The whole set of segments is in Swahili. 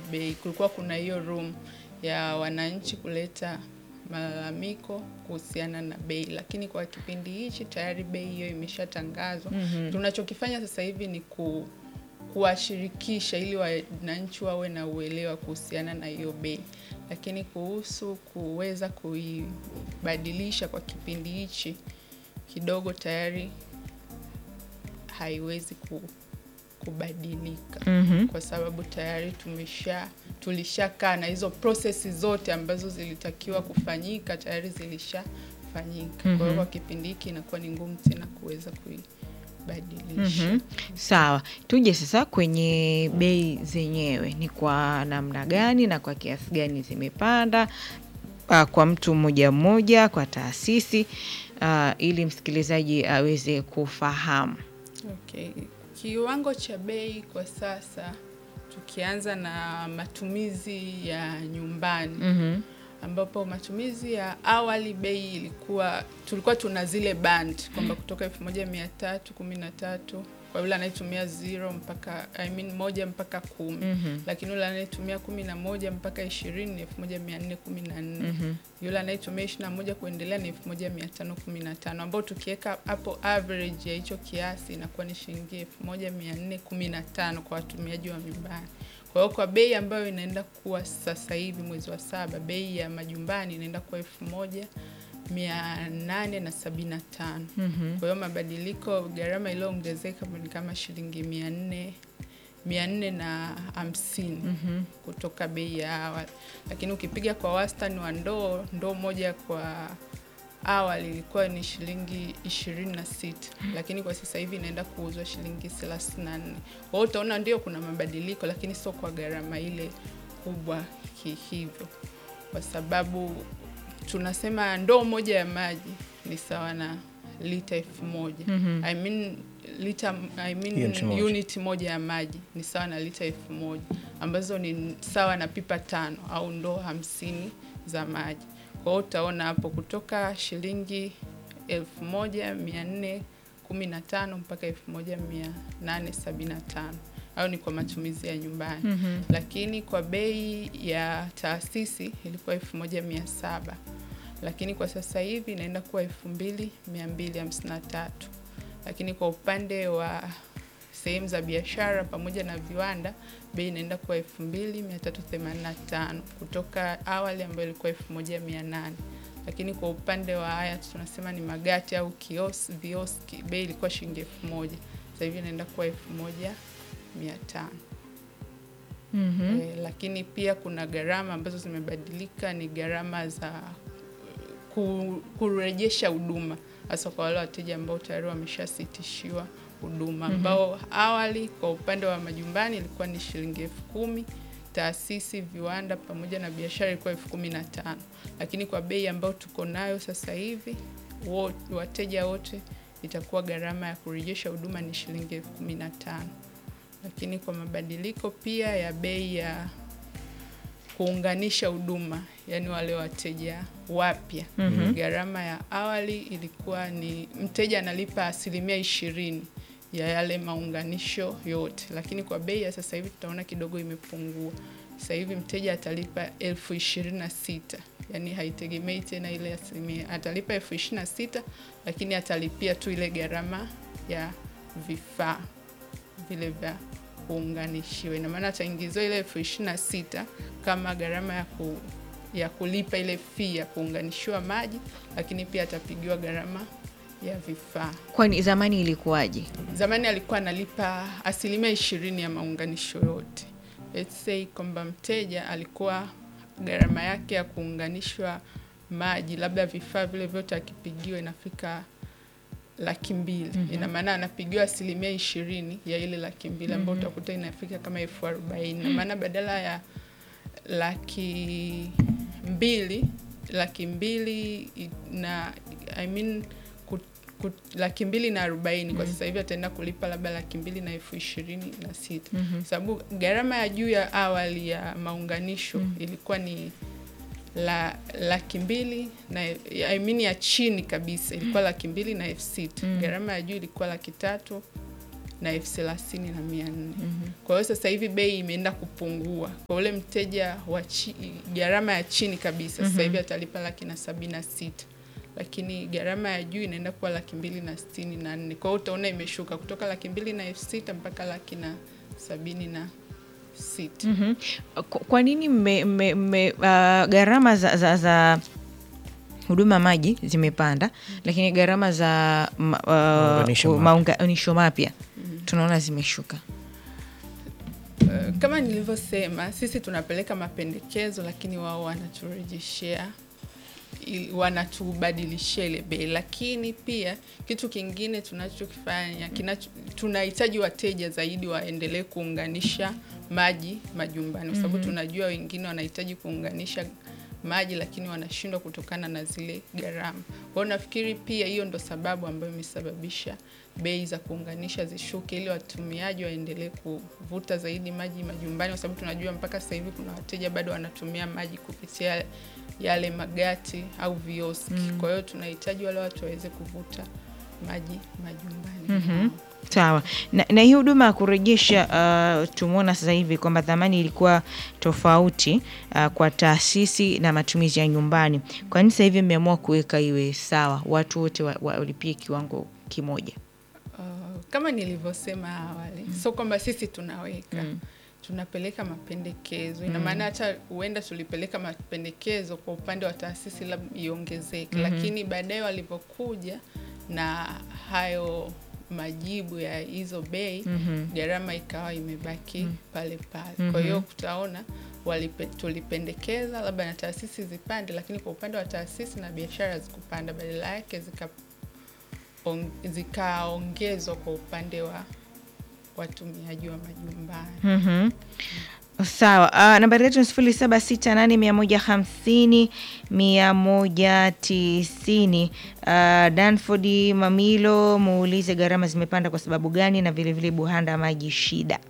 bei. Kulikuwa kuna hiyo room ya wananchi kuleta malalamiko kuhusiana na bei, lakini kwa kipindi hichi tayari bei hiyo imeshatangazwa. Tunachokifanya sasa hivi ni ku kuwashirikisha ili wananchi wawe na uelewa kuhusiana na hiyo bei, lakini kuhusu kuweza kuibadilisha kwa kipindi hichi kidogo tayari haiwezi ku, kubadilika kwa sababu tayari tumesha tulishakaa na hizo prosesi zote ambazo zilitakiwa kufanyika tayari zilishafanyika. Kwa hiyo kwa kipindi hiki inakuwa ni ngumu tena kuweza kuibadilisha. Mhm. Sawa, tuje sasa kwenye bei zenyewe, ni kwa namna gani na kwa kiasi gani zimepanda ah, kwa mtu mmoja mmoja, kwa taasisi ah, ili msikilizaji aweze kufahamu. Okay. Kiwango cha bei kwa sasa tukianza na matumizi ya nyumbani Mhm. ambapo matumizi ya awali bei ilikuwa tulikuwa tuna zile band kwamba kutoka elfu moja mia tatu kumi na tatu kwa yule anayetumia zero mpaka I mean moja mpaka kumi Mhm. lakini yule anayetumia kumi na moja mpaka ishirini ni elfu moja mia nne kumi na nne Mhm. yule anayetumia ishirini na moja kuendelea ni elfu moja mia tano kumi na tano ambao tukiweka hapo average ya hicho kiasi inakuwa ni shilingi elfu moja mia nne kumi na tano kwa watumiaji wa nyumbani. Kwa hiyo kwa bei ambayo inaenda kuwa sasa hivi mwezi wa saba, bei ya majumbani inaenda kuwa elfu moja mia nane na sabini na tano. Mhm. Kwa hiyo mabadiliko, gharama iliyoongezeka ni kama shilingi mia nne mia nne na hamsini Mhm. kutoka bei ya awali, lakini ukipiga kwa wastani wa ndoo, ndoo moja kwa awali ilikuwa ni shilingi ishirini na sita lakini kwa sasa hivi inaenda kuuzwa shilingi thelathini na nne Kwa hiyo utaona ndio kuna mabadiliko, lakini sio kwa gharama ile kubwa kihivyo, kwa sababu tunasema ndoo moja ya maji ni sawa na lita elfu moja Mhm. I mean, lita, I mean, Unit moja. unit moja ya maji ni sawa na lita elfu moja ambazo ni sawa na pipa tano au ndoo hamsini za maji. Kwa hiyo utaona hapo kutoka shilingi elfu moja mia nne kumi na tano mpaka elfu moja mia nane sabini na tano au ni kwa matumizi ya nyumbani Mhm. lakini kwa bei ya taasisi ilikuwa elfu moja mia saba lakini kwa sasa hivi inaenda kuwa elfu mbili mia mbili hamsini na tatu lakini kwa upande wa sehemu za biashara pamoja na viwanda bei inaenda kuwa elfu mbili mia tatu themanini na tano kutoka awali ambayo ilikuwa elfu moja mia nane lakini kwa upande wa haya tunasema ni magati au kios, vioski bei ilikuwa shilingi elfu moja sasa hivi inaenda kuwa elfu moja mia tano Mhm. Eh, lakini pia kuna gharama ambazo zimebadilika, ni gharama za ku- kurejesha huduma, hasa kwa wale wateja ambao tayari wameshasitishiwa huduma, ambao awali kwa upande wa majumbani ilikuwa ni shilingi elfu kumi taasisi, viwanda pamoja na biashara ilikuwa elfu kumi na tano lakini kwa bei ambayo tuko nayo sasa hivi wo- wateja wote itakuwa gharama ya kurejesha huduma ni shilingi elfu kumi na tano lakini kwa mabadiliko pia ya bei ya kuunganisha huduma, yaani wale wateja wapya Mhm. gharama ya awali ilikuwa ni mteja analipa asilimia ishirini ya yale maunganisho yote, lakini kwa bei ya sasa hivi tutaona kidogo imepungua. Sasa hivi mteja atalipa elfu ishirini na sita yaani haitegemei tena ile asilimia, atalipa elfu ishirini na sita lakini atalipia tu ile gharama ya vifaa vile vya kuunganishiwa. Ina maana ataingiziwa ile elfu ishirini na sita kama gharama ya, ku, ya kulipa ile fee ya kuunganishiwa maji, lakini pia atapigiwa gharama ya vifaa. Kwani zamani ilikuwaje? Zamani alikuwa analipa asilimia ishirini ya maunganisho yote. Let's say kwamba mteja alikuwa gharama yake ya kuunganishwa maji, labda vifaa vile vyote akipigiwa inafika laki mbili. Ina maana anapigiwa asilimia ishirini ya ile laki mbili ambayo utakuta inafika kama elfu arobaini. Ina maana badala ya laki mbili laki mbili i- na I mean, ku, ku, laki mbili na arobaini kwa sasa hivi ataenda kulipa labda laki mbili na elfu ishirini na sita sababu gharama ya juu ya awali ya maunganisho ilikuwa ni la laki mbili na I mean ya chini kabisa ilikuwa laki mbili na elfu sita gharama ya juu ilikuwa laki tatu na elfu thelathini na mia nne kwa hiyo sasa hivi bei imeenda kupungua kwa ule mteja wa chi- gharama ya chini kabisa sasa hivi atalipa laki na sabini na sita lakini gharama ya juu inaenda kuwa laki mbili na sitini na nne kwa hiyo utaona imeshuka kutoka laki mbili na elfu sita mpaka laki na sabini na sita Mhm. Kwa- Kwa nini mme, mme, mme, uh, gharama za, za, za huduma ya maji zimepanda lakini gharama za ma- uh, Maunganisho mapya. maunganisho mapya tunaona zimeshuka? Uh, kama nilivyosema sisi tunapeleka mapendekezo lakini wao wanaturejeshea ili- wanatubadilishia ile bei lakini pia kitu kingine tunachokifanya kinacho, tunahitaji wateja zaidi waendelee kuunganisha maji majumbani kwa sababu tunajua wengine wanahitaji kuunganisha maji lakini wanashindwa kutokana na zile gharama kwao nafikiri pia hiyo ndo sababu ambayo imesababisha bei za kuunganisha zishuke ili watumiaji waendelee kuvuta zaidi maji majumbani kwa sababu tunajua mpaka sasa hivi kuna wateja bado wanatumia maji kupitia yale magati au vioski kwa hiyo tunahitaji wale watu waweze kuvuta maji majumbani Mhm. Sawa. Na, na hii huduma ya kurejesha uh, tumeona sasa hivi kwamba dhamani ilikuwa tofauti uh, kwa taasisi na matumizi ya nyumbani. Kwa nini sasa hivi mmeamua kuweka iwe sawa, watu wote wa- walipie kiwango kimoja? Uh, kama nilivyosema awali sio kwamba sisi tunaweka tunapeleka mapendekezo ina maana hata huenda tulipeleka mapendekezo kwa upande wa taasisi labda iongezeke lakini baadaye walivyokuja na hayo majibu ya hizo bei gharama ikawa imebaki pale pale kwa hiyo kutaona walipe, tulipendekeza labda na taasisi zipande lakini kwa upande wa taasisi na biashara zikupanda badala yake zika on- zikaongezwa kwa upande wa watumiaji wa majumbani. Mhm. Sawa. Uh, nambari yetu ni sifuri saba sita nane mia moja hamsini mia moja tisini. Uh, Danford Mamilo muulize gharama zimepanda kwa sababu gani, na vilevile Buhanda maji shida.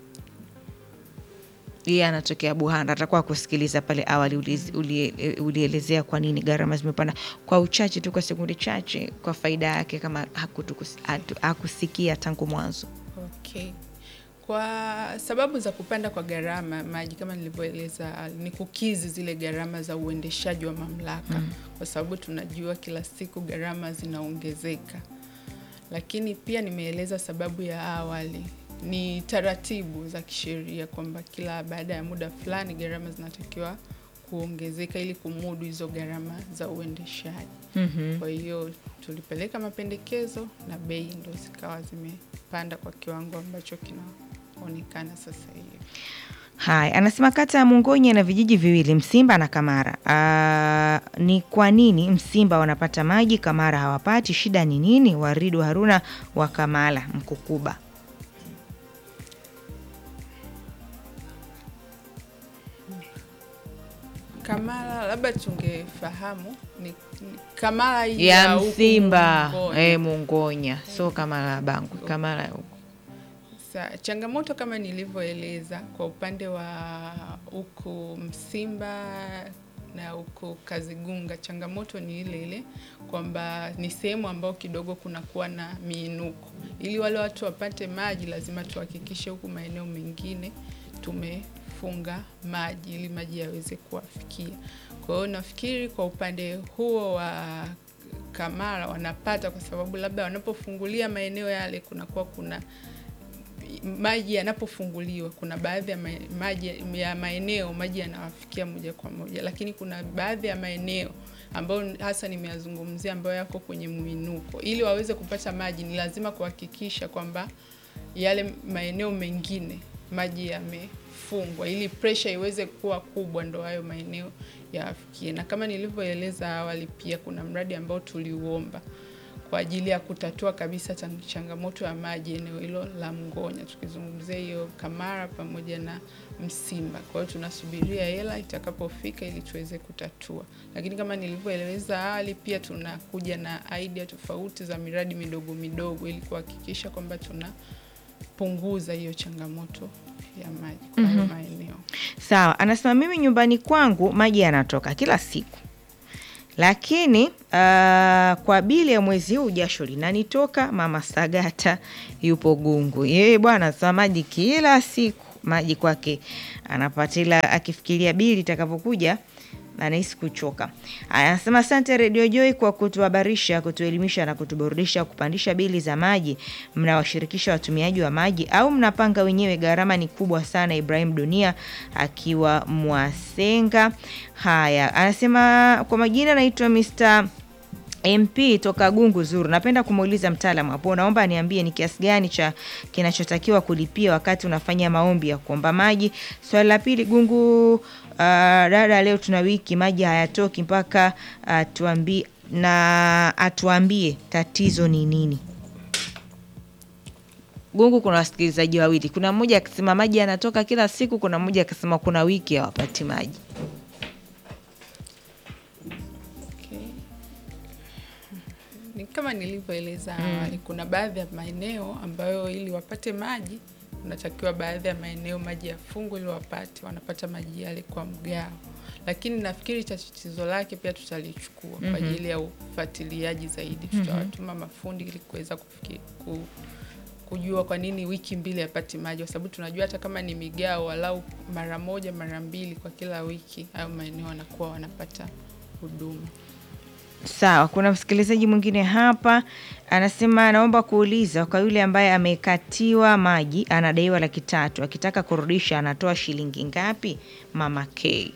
Yeye anatokea Buhanda, atakuwa kusikiliza pale awali uliz- ulie- ulielezea kwa nini gharama zimepanda kwa uchache tu, kwa sekunde chache, kwa faida yake kama hakutukus- hatu- hakusikia tangu mwanzo. Okay. Kwa sababu za kupanda kwa gharama ya maji kama nilivyoeleza awali, ni kukizi zile gharama za uendeshaji wa mamlaka kwa sababu tunajua kila siku gharama zinaongezeka, lakini pia nimeeleza sababu ya awali ni taratibu za kisheria kwamba kila baada ya muda fulani gharama zinatakiwa kuongezeka ili kumudu hizo gharama za uendeshaji. Mhm. Kwa hiyo tulipeleka mapendekezo na bei ndo zikawa zimepanda kwa kiwango ambacho kinaonekana sasa hivi. Haya, anasema kata ya Mungonya na vijiji viwili Msimba na Kamara. Aa, ni kwa nini Msimba wanapata maji Kamara hawapati? Shida ni nini? Waridu Haruna wa Kamala Mkukuba. Kamara labda tungefahamu ni, ni Kamara hii ya huku Msimba Mungonya. eh, Mungonya, so Kamala Bangu, Kamala huko. Sa, changamoto kama nilivyoeleza kwa upande wa huku Msimba na huku Kazigunga, changamoto ni ile ile kwamba ni sehemu ambayo kidogo kunakuwa na miinuko. Ili wale watu wapate maji, lazima tuhakikishe huku maeneo mengine tumefunga maji ili maji yaweze kuwafikia. Kwa hiyo nafikiri kwa upande huo wa Kamara wanapata kwa sababu labda wanapofungulia maeneo yale kunakuwa kuna maji yanapofunguliwa kuna baadhi ya ma- maji ya maeneo maji yanawafikia moja kwa moja, lakini kuna baadhi ya maeneo ambayo hasa nimeyazungumzia ambayo yako kwenye mwinuko. Ili waweze kupata maji, ni lazima kuhakikisha kwamba yale maeneo mengine maji yamefungwa, ili presha iweze kuwa kubwa, ndo hayo maeneo yawafikie. Na kama nilivyoeleza awali, pia kuna mradi ambao tuliuomba kwa ajili ya kutatua kabisa chang- changamoto ya maji eneo hilo la Mngonya, tukizungumzia hiyo Kamara pamoja na Msimba. Kwa hiyo tunasubiria hela itakapofika ili tuweze kutatua, lakini kama nilivyoeleza awali, pia tunakuja na idea tofauti za miradi midogo midogo ili kuhakikisha kwamba tunapunguza hiyo changamoto ya maji kwa hayo maeneo. Sawa, anasema mimi nyumbani kwangu maji yanatoka kila siku, lakini uh, kwa bili ya mwezi huu jasho linanitoka. Mama Sagata yupo Gungu, yeye bwana sa maji kila siku, maji kwake anapatila, akifikiria bili itakavyokuja anahisi kuchoka. Aya, Anasema asante Radio Joy kwa kutuhabarisha, kutuelimisha na kutuburudisha. Kupandisha bili za maji, mnawashirikisha watumiaji wa maji au mnapanga wenyewe? Gharama ni kubwa sana. Ibrahim Dunia akiwa Mwasenga. Haya, anasema kwa majina naitwa Mr MP toka Gungu Zuru. Napenda kumuuliza mtaalamu hapo, naomba niambie ni kiasi gani cha kinachotakiwa kulipia wakati unafanya maombi ya kuomba maji. Swali la pili, Gungu uh, dada, leo tuna wiki maji hayatoki mpaka atuambie na atuambie tatizo ni nini. Gungu kuna wasikilizaji wawili, kuna mmoja akisema maji yanatoka kila siku, kuna mmoja akisema kuna wiki hawapati maji. Okay. Ni kama nilivyoeleza awali, kuna baadhi ya maeneo ambayo ili wapate maji unatakiwa baadhi ya maeneo maji yafungwe ili wapate, wanapata maji yale kwa mgao, lakini nafikiri tatizo lake pia tutalichukua kwa ajili ya ufuatiliaji zaidi. Tutawatuma mafundi ili kuweza kufikiri ku, kujua kwa nini wiki mbili hapati maji, kwa sababu tunajua hata kama ni migao, walau mara moja mara mbili kwa kila wiki, hayo maeneo wanakuwa wanapata huduma. Sawa, kuna msikilizaji mwingine hapa anasema anaomba kuuliza kwa yule ambaye amekatiwa maji anadaiwa laki tatu, akitaka kurudisha anatoa shilingi ngapi? Mama K.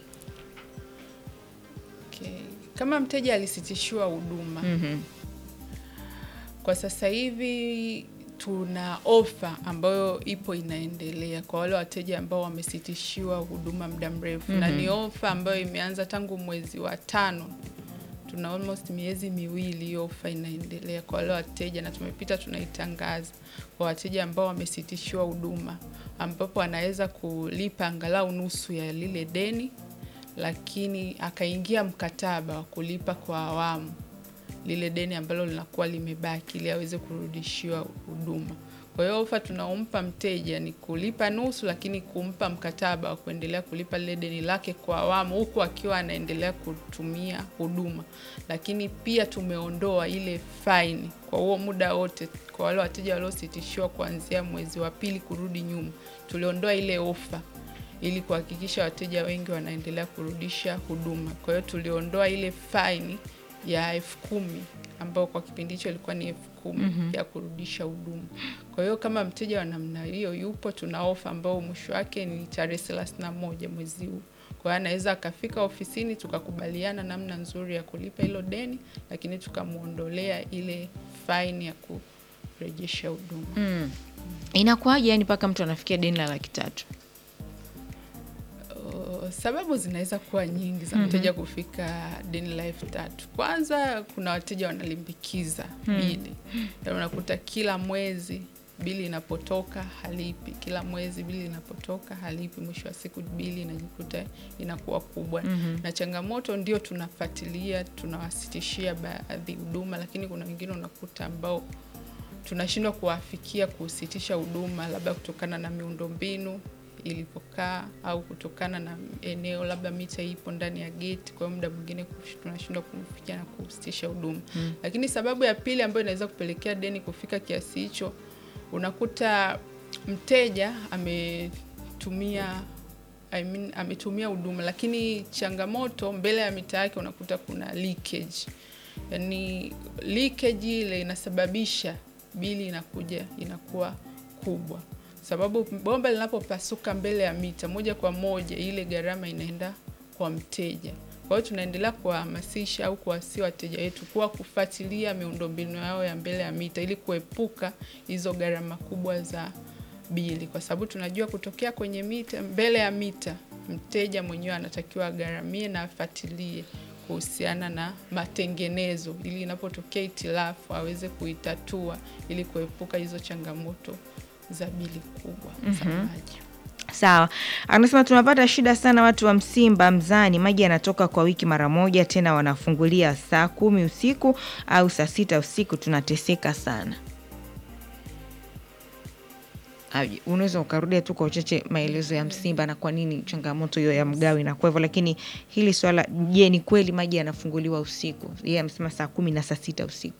Okay. Kama mteja alisitishiwa huduma Mhm. kwa sasa hivi tuna ofa ambayo ipo inaendelea kwa wale wateja ambao wamesitishiwa huduma muda mrefu na ni ofa ambayo imeanza tangu mwezi wa tano. Tuna almost miezi miwili hiyo ofa inaendelea kwa wale wateja, na tumepita tunaitangaza kwa wateja ambao wamesitishiwa huduma, ambapo anaweza kulipa angalau nusu ya lile deni, lakini akaingia mkataba wa kulipa kwa awamu lile deni ambalo linakuwa limebaki ili aweze kurudishiwa huduma. Kwa hiyo ofa tunaompa mteja ni kulipa nusu, lakini kumpa mkataba wa kuendelea kulipa lile deni lake kwa awamu, huku akiwa anaendelea kutumia huduma. Lakini pia tumeondoa ile faini kwa huo muda wote, kwa wale wateja waliositishiwa kuanzia mwezi wa pili kurudi nyuma, tuliondoa ile ofa ili kuhakikisha wateja wengi wanaendelea kurudisha huduma. Kwa hiyo tuliondoa ile faini ya elfu kumi ambayo kwa kipindi hicho ilikuwa ni elfu kumi ya kurudisha huduma. Kwa hiyo kama mteja wa namna hiyo yupo, tuna ofa ambayo mwisho wake ni tarehe thelathini na moja mwezi huu. Kwa hiyo anaweza akafika ofisini tukakubaliana namna nzuri ya kulipa hilo deni, lakini tukamwondolea ile faini ya kurejesha huduma. Mm. Inakuwaje yani mpaka mtu anafikia deni la laki tatu? Uh, sababu zinaweza kuwa nyingi za mteja kufika deni la elfu tatu. Kwanza kuna wateja wanalimbikiza bili, yaani unakuta kila mwezi bili inapotoka halipi, kila mwezi bili inapotoka halipi, mwisho wa siku bili inajikuta inakuwa kubwa. Na changamoto ndio tunafuatilia, tunawasitishia baadhi huduma, lakini kuna wengine unakuta ambao tunashindwa kuwafikia kusitisha huduma, labda kutokana na miundombinu ilipokaa au kutokana na eneo labda mita ipo ndani ya geti, kwa hiyo muda mwingine kush- tunashindwa kumfikia na kusitisha huduma. Lakini sababu ya pili ambayo inaweza kupelekea deni kufika kiasi hicho, unakuta mteja ametumia I mean, ametumia huduma lakini changamoto mbele ya mita yake unakuta kuna leakage. Yaani leakage ile inasababisha bili inakuja inakuwa kubwa, sababu bomba linapopasuka mbele ya mita moja kwa moja ile gharama inaenda kwa mteja. Kwa hiyo tunaendelea kuwahamasisha au kuwasii wateja wetu kuwa kufuatilia miundombinu yao ya mbele ya mita ili kuepuka hizo gharama kubwa za bili, kwa sababu tunajua kutokea kwenye mita, mbele ya mita, mteja mwenyewe anatakiwa agharamie na afuatilie kuhusiana na matengenezo, ili inapotokea itilafu aweze kuitatua ili kuepuka hizo changamoto za bili kubwa za maji. Sawa, anasema tunapata shida sana watu wa Msimba Mzani, maji yanatoka kwa wiki mara moja, tena wanafungulia saa kumi usiku au saa sita usiku, tunateseka sana. Aje, unaweza ukarudia tu kwa uchache maelezo ya Msimba na kwa nini changamoto hiyo ya mgao inakuwa hivyo, lakini hili swala, je, ni kweli maji yanafunguliwa usiku? Yeye amesema saa kumi na saa sita usiku.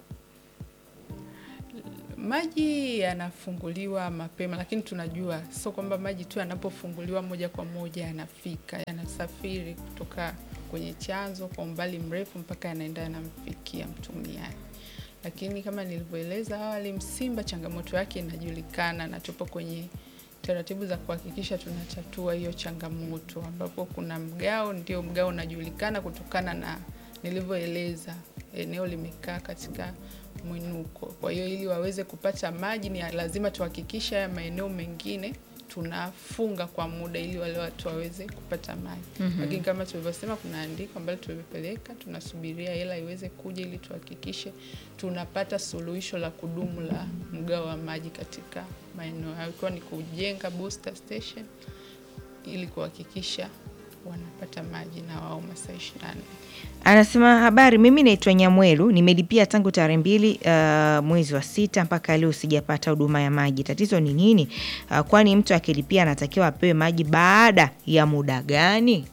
Maji yanafunguliwa mapema, lakini tunajua sio kwamba maji tu yanapofunguliwa moja kwa moja yanafika, yanasafiri kutoka kwenye chanzo kwa umbali mrefu mpaka yanaenda yanamfikia mtumiaji. Lakini kama nilivyoeleza awali, Msimba changamoto yake inajulikana na tupo kwenye taratibu za kuhakikisha tunatatua hiyo changamoto, ambapo kuna mgao, ndio mgao unajulikana kutokana na nilivyoeleza, eneo limekaa katika mwinuko. Kwa hiyo ili waweze kupata maji ni lazima tuhakikishe haya maeneo mengine tunafunga kwa muda ili wale watu waweze kupata maji. Lakini kama tulivyosema, kuna andiko ambalo tumepeleka, tunasubiria hela iweze kuja ili tuhakikishe tunapata suluhisho la kudumu la mgao wa maji katika maeneo hayo, ikiwa ni kujenga booster station ili kuhakikisha wanapata maji na wao masaa 24. Anasema habari, mimi naitwa Nyamwelu, nimelipia tangu tarehe mbili uh, mwezi wa sita mpaka leo sijapata huduma ya maji. Tatizo ni nini? Uh, kwani mtu akilipia anatakiwa apewe maji baada ya muda gani?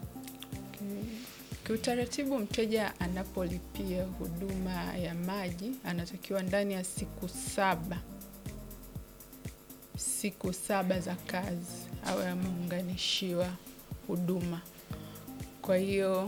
Kiutaratibu, mteja anapolipia huduma ya maji anatakiwa ndani ya siku saba siku saba za kazi awe ameunganishiwa huduma. Kwa hiyo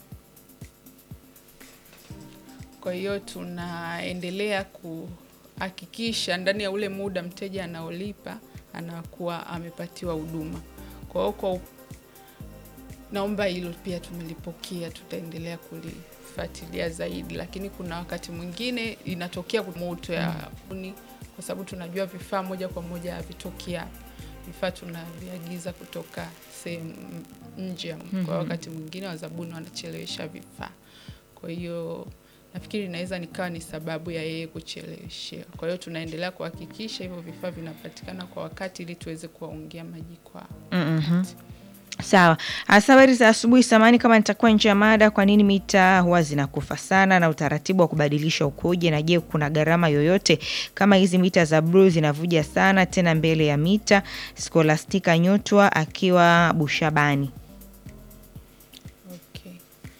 kwa hiyo tunaendelea kuhakikisha ndani ya ule muda mteja anaolipa anakuwa amepatiwa huduma. Kwa hiyo kwa naomba hilo pia tumelipokea, tutaendelea kulifuatilia zaidi, lakini kuna wakati mwingine inatokea moto ya uni, kwa sababu tunajua vifaa moja kwa moja havitoki hapa, vifaa tunaviagiza kutoka sehemu nje. Kwa wakati mwingine wazabuni wanachelewesha vifaa, kwa hiyo nafikiri inaweza nikawa ni sababu ya yeye kucheleweshewa. Kwa hiyo tunaendelea kuhakikisha hivyo vifaa vinapatikana kwa wakati ili tuweze kuwaungia maji kwa Mhm. Sawa. Hasa habari za asubuhi. Samani kama nitakuwa nje ya mada, kwa nini mita huwa zinakufa sana na utaratibu wa kubadilisha ukoje? Na je, kuna gharama yoyote kama hizi mita za bluu zinavuja sana tena mbele ya mita? Skolastika Nyotwa akiwa Bushabani. Okay.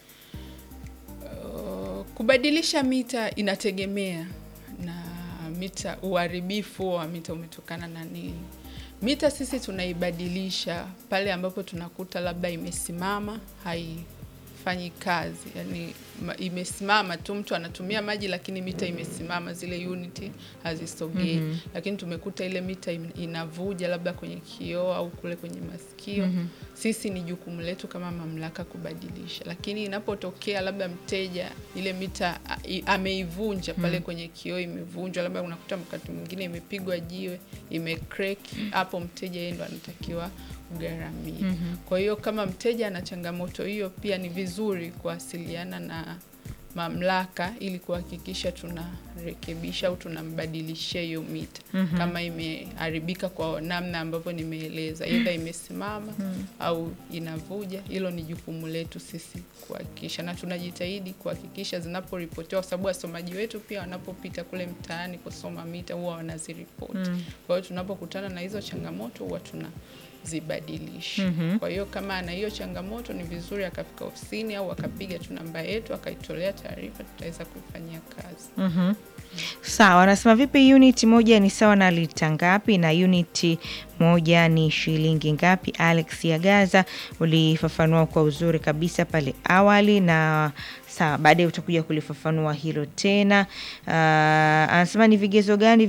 Uh, kubadilisha mita inategemea na mita, uharibifu wa mita umetokana na nini. Mita sisi tunaibadilisha pale ambapo tunakuta labda imesimama haifanyi kazi, yani ma- imesimama tu, mtu anatumia maji lakini mita imesimama, zile uniti hazisogei. Lakini tumekuta ile mita im- inavuja labda kwenye kioo au kule kwenye masikio. Sisi ni jukumu letu kama mamlaka kubadilisha, lakini inapotokea labda mteja ile mita a- i- ameivunja pale kwenye kioo, imevunjwa, labda unakuta wakati mwingine imepigwa jiwe, imecrack, hapo mteja yeye ndo anatakiwa kugharamia. Kwa hiyo kama mteja ana changamoto hiyo, pia ni vizuri kuwasiliana na mamlaka ili kuhakikisha tunarekebisha au tunambadilishia hiyo mita kama imeharibika kwa namna ambavyo nimeeleza, aidha imesimama au inavuja. Hilo ni jukumu letu sisi kuhakikisha, na tunajitahidi kuhakikisha zinaporipotiwa, kwa sababu wasomaji wetu pia wanapopita kule mtaani kusoma mita huwa wanaziripoti. Kwa hiyo tunapokutana na hizo changamoto huwa tunazibadilisha. Kwa hiyo kama ana hiyo changamoto, ni vizuri akafika ofisini au akapiga tu namba yetu akaitolea taarifa, tutaweza kuifanyia kazi. Mhm. Sawa, anasema vipi, unit moja ni sawa na lita ngapi na unit moja ni shilingi ngapi? Alex Yagaza, ulifafanua kwa uzuri kabisa pale awali, na sawa, baadaye utakuja kulifafanua hilo tena. Uh, anasema ni vigezo gani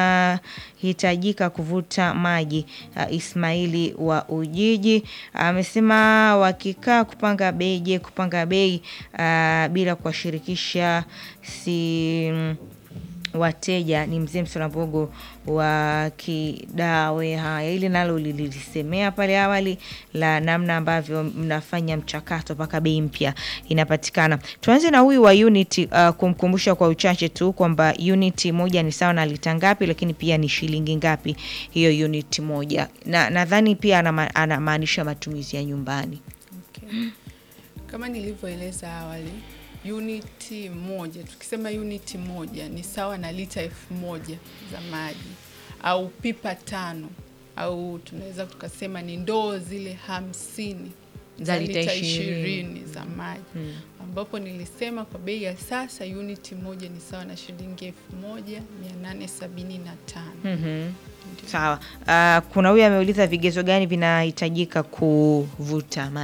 vinahitajika kuvuta maji? Uh, Ismaili wa Ujiji amesema wakikaa kupanga bei, je, kupanga bei uh, bila kuwashirikisha si wateja ni mzee Msolambogo wa Kidawe. Haya, ili nalo lilisemea pale awali la namna ambavyo mnafanya mchakato mpaka bei mpya inapatikana. Tuanze na huyu wa unit uh, kumkumbusha kwa uchache tu kwamba unit moja ni sawa na lita ngapi, lakini pia ni shilingi ngapi hiyo unit moja, na nadhani pia anama- anamaanisha matumizi ya nyumbani. Okay. Kama nilivyoeleza awali, uniti moja, tukisema uniti moja ni sawa na lita elfu moja za maji au pipa tano au tunaweza tukasema ni ndoo zile hamsini Za za lita lita ishirini. ishirini za maji ambapo nilisema kwa bei ya sasa uniti moja ni sawa na shilingi elfu moja mia nane sabini na tano Mhm. Sawa. Ah, kuna huyu ameuliza vigezo gani vinahitajika kuvuta maji